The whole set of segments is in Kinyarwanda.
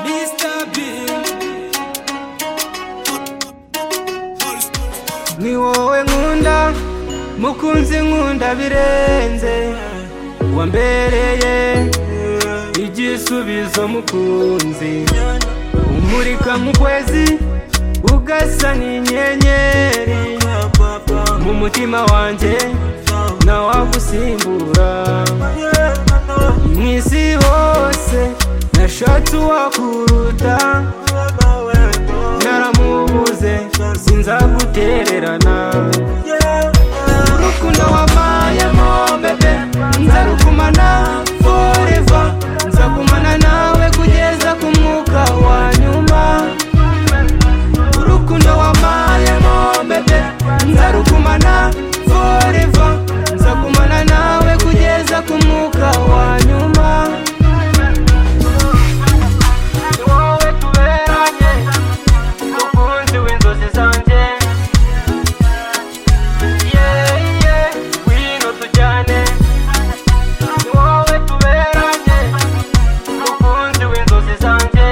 Mr. Bill ni wowe nkunda mukunzi nkunda birenze wambereye igisubizo mukunzi umurika mu kwezi ugasa n'inyenyeri mu mutima wanjye nawagusimbura mu isi hose nashatse uwakuruta naramubuze sinzagutererana urukundo wampayemo bebe nzarukumana foreva nzagumana nawe kugeza ku mwuka wa nyuma urukundo wampayemo bebe nzarukumana foreva nzagumana nawe kugeza ku mwuka wa nyuma ni wowe tuberanye umukunzi w'inzozi zanjye yeye wino tujyane ni wowe tuberanye umukunzi w'inzozi zanjye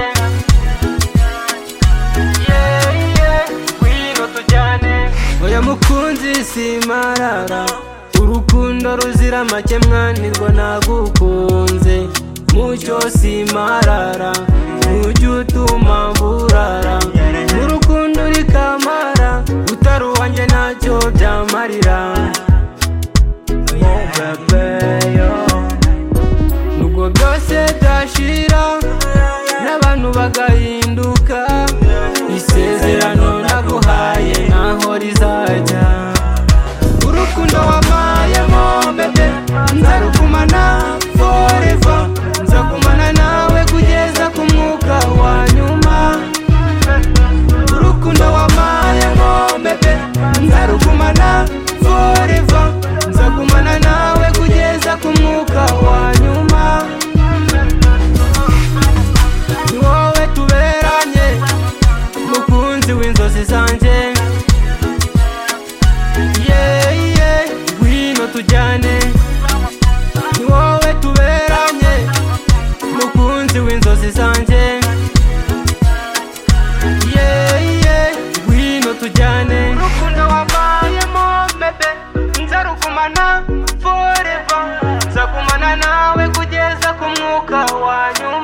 yeye wino tujyane oya mukunzi simarara urukundo ruzira make mwanirwa nagukunze mucyo simarara ujya utuma mburara mu rukundo rikamara utari uwanjye ntacyo byamarira Oh, baby, yo. nubwo byose byashira n'abantu bagahinduka isezerano naguhaye ntaho rizajya urukundo wampayemo bebe nzarugumana foreva nzagumana nawe kugeza ku mwuka wa nyuma urukundo wampayemo bebe nzarugumana foreva nzagumana nawe kugeza ku mwuka wa nyuma ni wowe tuberanye mukunzi w'inzozi zanjye yeye ngwino tujyane ni wowe tuberanye mukunzi w'inzozi zanjye yeye ngwino tujyane urukundo wabayemo bebe nzarugumana foreva nzagumana nawe kugeza ku mwuka wa nyuma